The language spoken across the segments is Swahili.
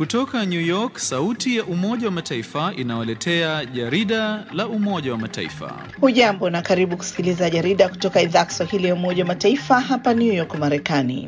Kutoka New York, sauti ya Umoja wa Mataifa inawaletea jarida la Umoja wa Mataifa. Hujambo na karibu kusikiliza jarida kutoka idhaa ya Kiswahili ya Umoja wa Mataifa hapa New York, Marekani.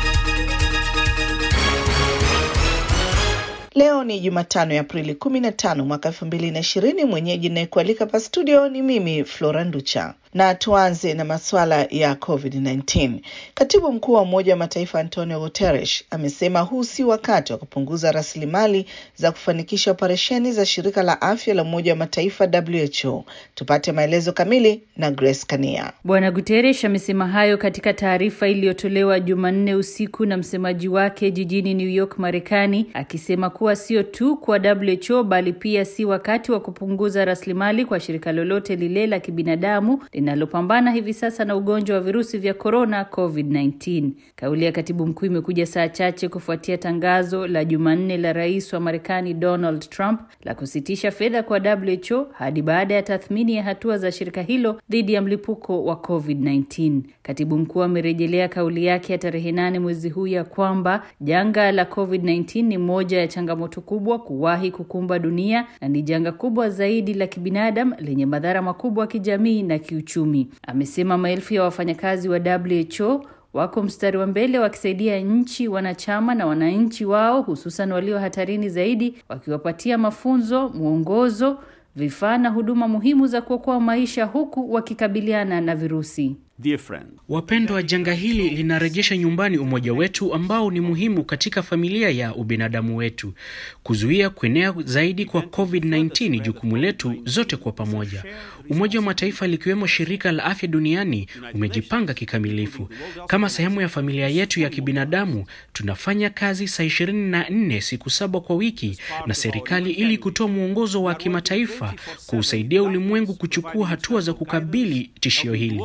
Leo ni Jumatano ya Aprili 15 mwaka 2020. Mwenyeji inayekualika pa studio ni mimi Flora Nducha, na tuanze na masuala ya COVID-19. Katibu mkuu wa Umoja wa Mataifa Antonio Guterres amesema huu si wakati wa kupunguza rasilimali za kufanikisha operesheni za shirika la afya la Umoja wa Mataifa WHO. Tupate maelezo kamili na Grace Kania. Bwana Guterres amesema hayo katika taarifa iliyotolewa Jumanne usiku na msemaji wake jijini New York, Marekani, akisema kuwa sio tu kwa WHO bali pia si wakati wa kupunguza rasilimali kwa shirika lolote lile la kibinadamu linalopambana hivi sasa na ugonjwa wa virusi vya korona COVID-19. Kauli ya katibu mkuu imekuja saa chache kufuatia tangazo la Jumanne la rais wa Marekani Donald Trump la kusitisha fedha kwa WHO hadi baada ya tathmini ya hatua za shirika hilo dhidi ya mlipuko wa COVID-19. Katibu mkuu amerejelea kauli yake ya tarehe nane mwezi huu ya kwamba janga la COVID-19 ni moja ya changamoto kubwa kuwahi kukumba dunia na ni janga kubwa zaidi la kibinadamu lenye madhara makubwa ya kijamii na kiuchumi. Amesema maelfu ya wafanyakazi wa WHO wako mstari wa mbele wakisaidia nchi wanachama na wananchi wao, hususan walio hatarini zaidi, wakiwapatia mafunzo, mwongozo, vifaa na huduma muhimu za kuokoa maisha huku wakikabiliana na virusi. Dear friend. Wapendwa, janga hili linarejesha nyumbani umoja wetu ambao ni muhimu katika familia ya ubinadamu wetu. Kuzuia kuenea zaidi kwa COVID-19 ni jukumu letu zote kwa pamoja. Umoja wa Mataifa likiwemo shirika la afya duniani umejipanga kikamilifu. Kama sehemu ya familia yetu ya kibinadamu, tunafanya kazi saa ishirini na nne siku saba kwa wiki na serikali ili kutoa mwongozo wa kimataifa kuusaidia ulimwengu kuchukua hatua za kukabili tishio hili.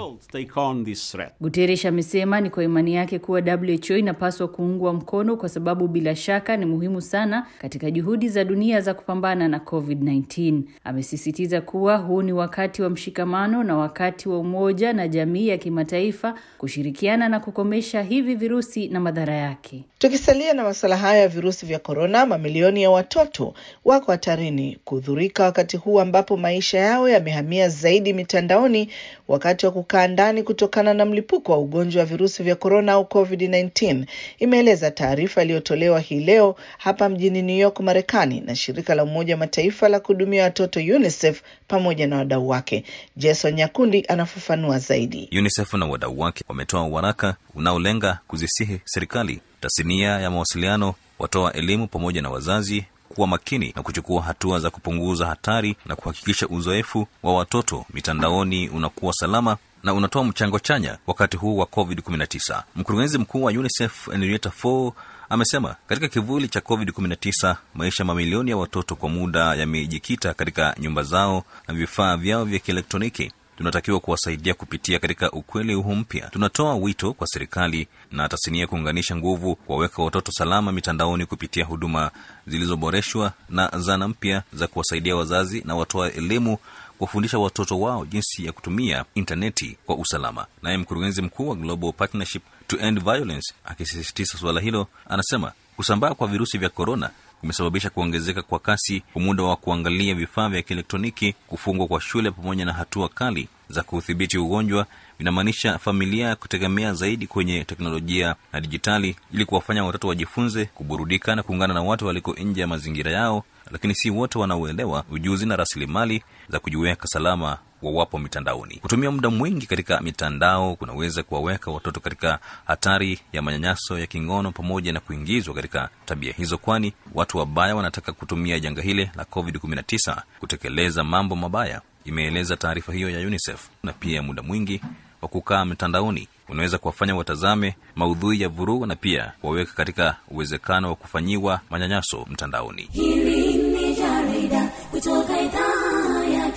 Guterres amesema ni kwa imani yake kuwa WHO inapaswa kuungwa mkono kwa sababu bila shaka ni muhimu sana katika juhudi za dunia za kupambana na COVID-19. Amesisitiza kuwa huu ni wakati wa mshikamano na wakati wa umoja na jamii ya kimataifa kushirikiana na kukomesha hivi virusi na madhara yake. Tukisalia na masuala hayo ya virusi vya korona, mamilioni ya watoto wako hatarini kudhurika wakati huu ambapo maisha yao yamehamia zaidi mitandaoni wakati wa kukaa ndani kutokana na mlipuko wa ugonjwa wa virusi vya korona au COVID-19, imeeleza taarifa iliyotolewa hii leo hapa mjini New York, Marekani, na shirika la Umoja wa Mataifa la kuhudumia watoto UNICEF pamoja na wadau wake. Jason Nyakundi anafafanua zaidi. UNICEF na wadau wake wametoa waraka unaolenga kuzisihi serikali, tasnia ya mawasiliano, watoa elimu pamoja na wazazi kuwa makini na kuchukua hatua za kupunguza hatari na kuhakikisha uzoefu wa watoto mitandaoni unakuwa salama na unatoa mchango chanya wakati huu wa COVID-19. Mkurugenzi mkuu wa UNICEF Henrietta Fore amesema katika kivuli cha COVID-19 maisha mamilioni ya watoto kwa muda yamejikita katika nyumba zao na vifaa vyao vya kielektroniki. Tunatakiwa kuwasaidia kupitia katika ukweli huu mpya. Tunatoa wito kwa serikali na tasnia kuunganisha nguvu, kuwaweka watoto salama mitandaoni kupitia huduma zilizoboreshwa na zana mpya za kuwasaidia wazazi na watoa elimu kuwafundisha watoto wao jinsi ya kutumia intaneti kwa usalama. Naye mkurugenzi mkuu wa Global Partnership to End Violence akisisitiza suala hilo, anasema kusambaa kwa virusi vya korona kumesababisha kuongezeka kwa kasi kwa muda wa kuangalia vifaa vya kielektroniki, kufungwa kwa shule, pamoja na hatua kali za kudhibiti ugonjwa vinamaanisha familia kutegemea zaidi kwenye teknolojia na dijitali ili kuwafanya watoto wajifunze, kuburudika na kuungana na watu waliko nje ya mazingira yao, lakini si wote wanaoelewa ujuzi na rasilimali za kujiweka salama wawapo mitandaoni. Kutumia muda mwingi katika mitandao kunaweza kuwaweka watoto katika hatari ya manyanyaso ya kingono pamoja na kuingizwa katika tabia hizo, kwani watu wabaya wanataka kutumia janga hili la COVID-19 kutekeleza mambo mabaya, imeeleza taarifa hiyo ya UNICEF. Na pia muda mwingi wa kukaa mitandaoni unaweza kuwafanya watazame maudhui ya vurugu na pia kuwaweka katika uwezekano wa kufanyiwa manyanyaso mtandaoni. Hili ni jarida kutoka idhaa ya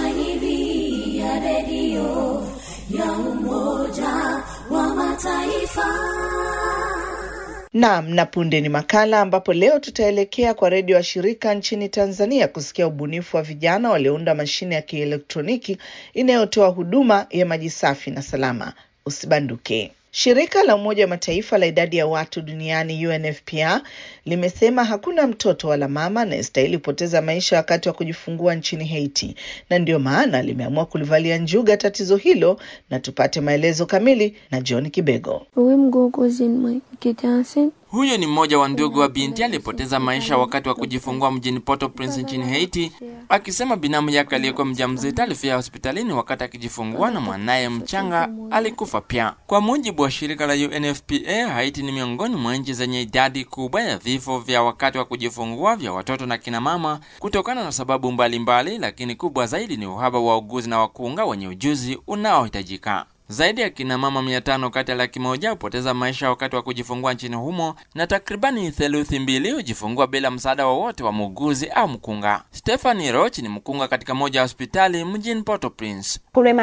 Kiswahili ya redio ya Umoja wa Mataifa. Naam, na punde ni makala ambapo leo tutaelekea kwa redio wa shirika nchini Tanzania kusikia ubunifu wa vijana waliounda mashine ya kielektroniki inayotoa huduma ya maji safi na salama. Usibanduke. Shirika la Umoja wa Mataifa la idadi ya watu duniani UNFPA limesema hakuna mtoto wala mama anayestahili kupoteza maisha wakati wa kujifungua nchini Haiti, na ndio maana limeamua kulivalia njuga tatizo hilo, na tupate maelezo kamili na John Kibego. Huyo ni mmoja wa ndugu wa binti aliyepoteza maisha wakati wa kujifungua mjini Port-au-Prince nchini Haiti, akisema binamu yake aliyekuwa mjamzito alifia hospitalini wakati akijifungua na mwanaye mchanga alikufa pia. Kwa mujibu wa shirika la UNFPA, Haiti ni miongoni mwa nchi zenye idadi kubwa ya vifo vya wakati wa kujifungua vya watoto na kina mama kutokana na sababu mbalimbali mbali, lakini kubwa zaidi ni uhaba wa uguzi na wakunga wenye ujuzi unaohitajika. Zaidi ya kina mama mia tano kati ya laki moja hupoteza maisha wakati wa kujifungua nchini humo na takribani theluthi mbili hujifungua bila msaada wowote wa, wa muuguzi au mkunga. Stephanie Roch ni mkunga katika moja ya hospitali mjini Port-au-Prince.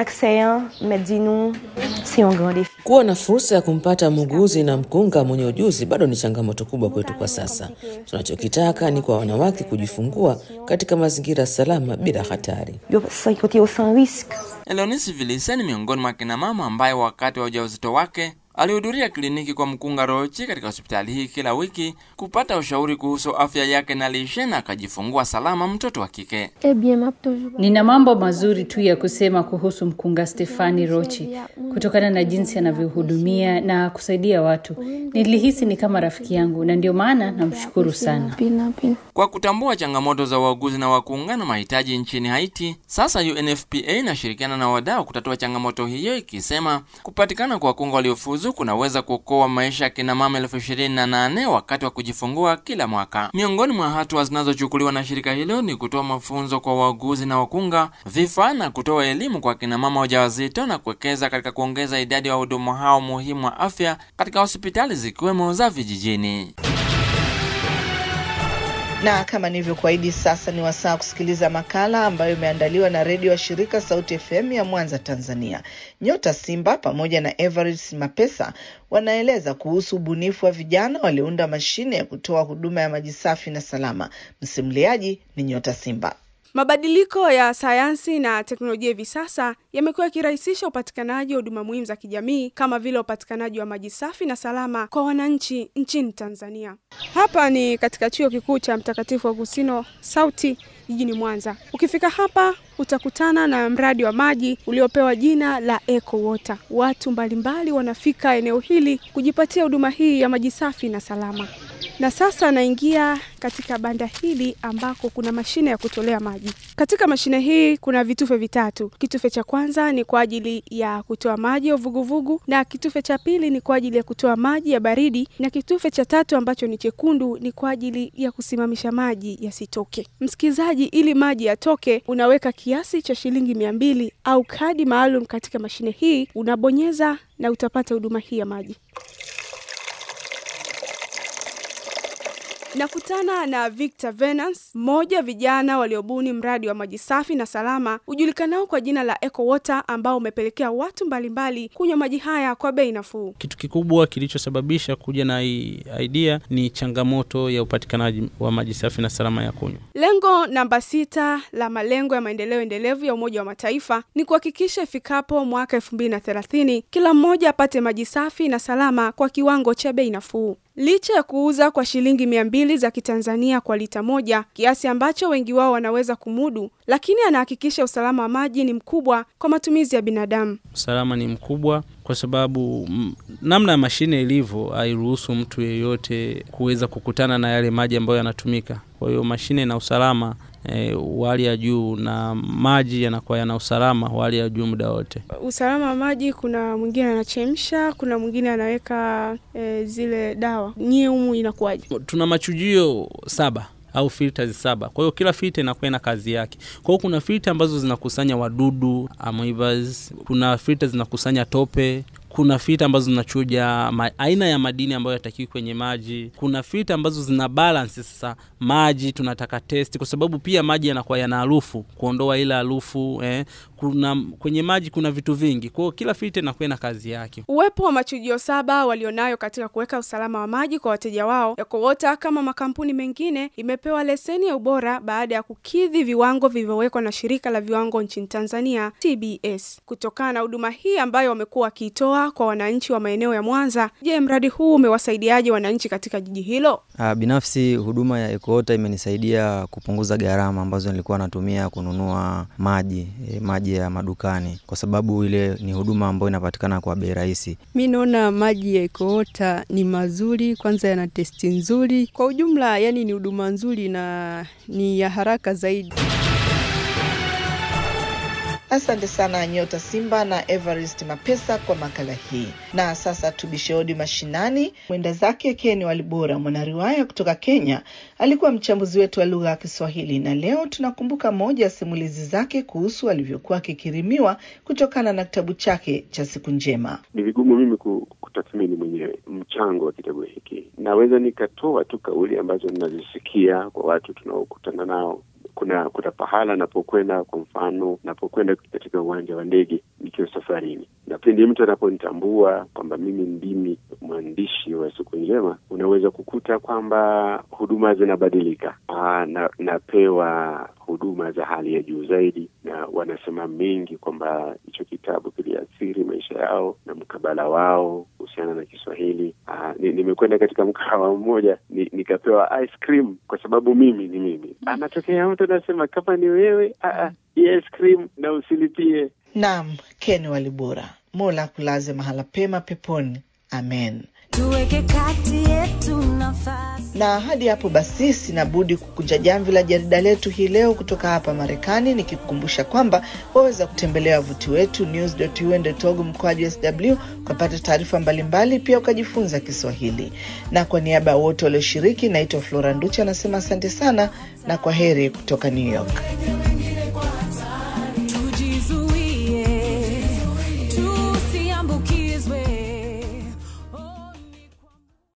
Kuwa na fursa ya kumpata muuguzi na mkunga mwenye ujuzi bado ni changamoto kubwa kwetu kwa sasa. Tunachokitaka ni kwa wanawake kujifungua katika mazingira salama bila hatari. Eleonisi Vilisa ni miongoni mwa kina mama ambaye wakati wa ujauzito wake alihudhuria kliniki kwa mkunga Rochi katika hospitali hii kila wiki kupata ushauri kuhusu afya yake na lishe na akajifungua salama mtoto wa kike. Nina mambo mazuri tu ya kusema kuhusu mkunga Stefani Rochi kutokana na jinsi anavyohudumia na kusaidia watu. Nilihisi ni kama rafiki yangu na ndio maana namshukuru sana. Kwa kutambua changamoto za wauguzi na wakunga na mahitaji nchini Haiti, sasa UNFPA inashirikiana na wadau kutatua changamoto hiyo, ikisema kupatikana kwa wakunga waliofuzu kunaweza kuokoa maisha ya kina mama elfu ishirini na nane wakati wa kujifungua kila mwaka. Miongoni mwa hatua zinazochukuliwa na shirika hilo ni kutoa mafunzo kwa wauguzi na wakunga, vifaa na kutoa elimu kwa kina mama wajawazito na kuwekeza katika kuongeza idadi ya wahudumu hao muhimu wa afya katika hospitali zikiwemo za vijijini. Na kama nilivyokuahidi, sasa ni wasaa kusikiliza makala ambayo imeandaliwa na redio wa shirika Sauti FM ya Mwanza, Tanzania. Nyota Simba pamoja na Everest Mapesa wanaeleza kuhusu ubunifu wa vijana waliounda mashine ya kutoa huduma ya maji safi na salama. Msimuliaji ni Nyota Simba. Mabadiliko ya sayansi na teknolojia hivi sasa yamekuwa yakirahisisha upatikanaji wa huduma muhimu za kijamii kama vile upatikanaji wa maji safi na salama kwa wananchi nchini Tanzania. Hapa ni katika chuo kikuu cha Mtakatifu Agustino Sauti jijini Mwanza. Ukifika hapa utakutana na mradi wa maji uliopewa jina la Eco Water. Watu mbalimbali wanafika eneo hili kujipatia huduma hii ya maji safi na salama. Na sasa naingia katika banda hili ambako kuna mashine ya kutolea maji. Katika mashine hii kuna vitufe vitatu. Kitufe cha kwanza ni kwa ajili ya kutoa maji ya uvuguvugu, na kitufe cha pili ni kwa ajili ya kutoa maji ya baridi, na kitufe cha tatu ambacho ni chekundu ni kwa ajili ya kusimamisha maji yasitoke. Msikilizaji, ili maji yatoke, unaweka kiasi cha shilingi mia mbili au kadi maalum katika mashine hii, unabonyeza na utapata huduma hii ya maji. Nakutana na Victor Venance, mmoja vijana waliobuni mradi wa maji safi na salama ujulikanao kwa jina la Eco Water ambao umepelekea watu mbalimbali kunywa maji haya kwa bei nafuu. Kitu kikubwa kilichosababisha kuja na hii idea ni changamoto ya upatikanaji wa maji safi na salama ya kunywa. Lengo namba sita la malengo ya maendeleo endelevu ya Umoja wa Mataifa ni kuhakikisha ifikapo mwaka elfu mbili na thelathini kila mmoja apate maji safi na salama kwa kiwango cha bei nafuu. Licha ya kuuza kwa shilingi mia mbili za Kitanzania kwa lita moja, kiasi ambacho wengi wao wanaweza kumudu, lakini anahakikisha usalama wa maji ni mkubwa kwa matumizi ya binadamu. Usalama ni mkubwa kwa sababu m, namna ya mashine ilivyo hairuhusu mtu yeyote kuweza kukutana na yale maji ambayo yanatumika. Kwa hiyo mashine na usalama E, wa hali ya juu na maji yanakuwa yana usalama wa hali ya juu muda wote. Usalama wa maji, kuna mwingine anachemsha, kuna mwingine anaweka e, zile dawa. Nyie humu inakuwaje? Tuna machujio saba au filters saba. Kwa hiyo kila filter inakuwa na kazi yake. Kwa hiyo kuna filter ambazo zinakusanya wadudu amoebas, kuna filter zinakusanya tope, kuna filter ambazo zinachuja ma, aina ya madini ambayo yatakiwi kwenye maji. Kuna filter ambazo zina balance sasa maji tunataka test, kwa sababu pia maji yanakuwa yana harufu, kuondoa ile harufu eh. Kuna kwenye maji kuna vitu vingi, kwa hiyo kila filter inakuwa na kazi yake. Uwepo wa machujio saba walionayo katika kuweka usalama wa maji kwa wateja wao, Eco Water kama makampuni mengine imepewa leseni ya ubora baada ya kukidhi viwango vilivyowekwa na shirika la viwango nchini Tanzania TBS. Kutokana na huduma hii ambayo wamekuwa wakiitoa kufaa kwa wananchi wa maeneo ya Mwanza. Je, mradi huu umewasaidiaje wananchi katika jiji hilo? Uh, binafsi huduma ya EcoWater imenisaidia kupunguza gharama ambazo nilikuwa natumia kununua maji e, maji ya madukani, kwa sababu ile ni huduma ambayo inapatikana kwa bei rahisi. Mi naona maji ya EcoWater ni mazuri, kwanza yana testi nzuri. Kwa ujumla, yani ni huduma nzuri na ni ya haraka zaidi. Asante sana Nyota Simba na Everest Mapesa kwa makala hii. Na sasa tubishe hodi mashinani. Mwenda zake Ken Walibora, mwanariwaya kutoka Kenya, alikuwa mchambuzi wetu wa lugha ya Kiswahili, na leo tunakumbuka moja ya simulizi zake kuhusu alivyokuwa akikirimiwa kutokana na kitabu chake cha Siku Njema. Ni vigumu mimi kutathmini mwenyewe mchango wa kitabu hiki. Naweza nikatoa tu kauli ambazo ninazisikia kwa watu tunaokutana nao kuna kuna pahala napokwenda, kwa mfano napokwenda katika uwanja wa ndege nikiwa safarini, na pindi mtu anaponitambua kwamba mimi ndimi mwandishi wa Siku Njema, unaweza kukuta kwamba huduma zinabadilika. Aa, na, napewa huduma za hali ya juu zaidi, na wanasema mengi kwamba hicho kitabu kiliathiri maisha yao na mkabala wao kuhusiana na Kiswahili. Nimekwenda ni katika mkahawa mmoja ni, nikapewa ice cream kwa sababu mimi ni mimi. Anatokea mtu anasema kama ni wewe ice cream na usilipie. Naam, Ken Walibora, Mola kulaze mahala pema peponi, amen. Tuweke kati yetu nafasi. Na hadi hapo basi, sina budi kukunja jamvi la jarida letu hii leo kutoka hapa Marekani, nikikukumbusha kwamba waweza kutembelea wavuti wetu news.un.org mkoaji sw ukapata taarifa mbalimbali, pia ukajifunza Kiswahili. Na kwa niaba ya wote walioshiriki, naitwa Flora Nducha, anasema asante sana na kwa heri kutoka New York.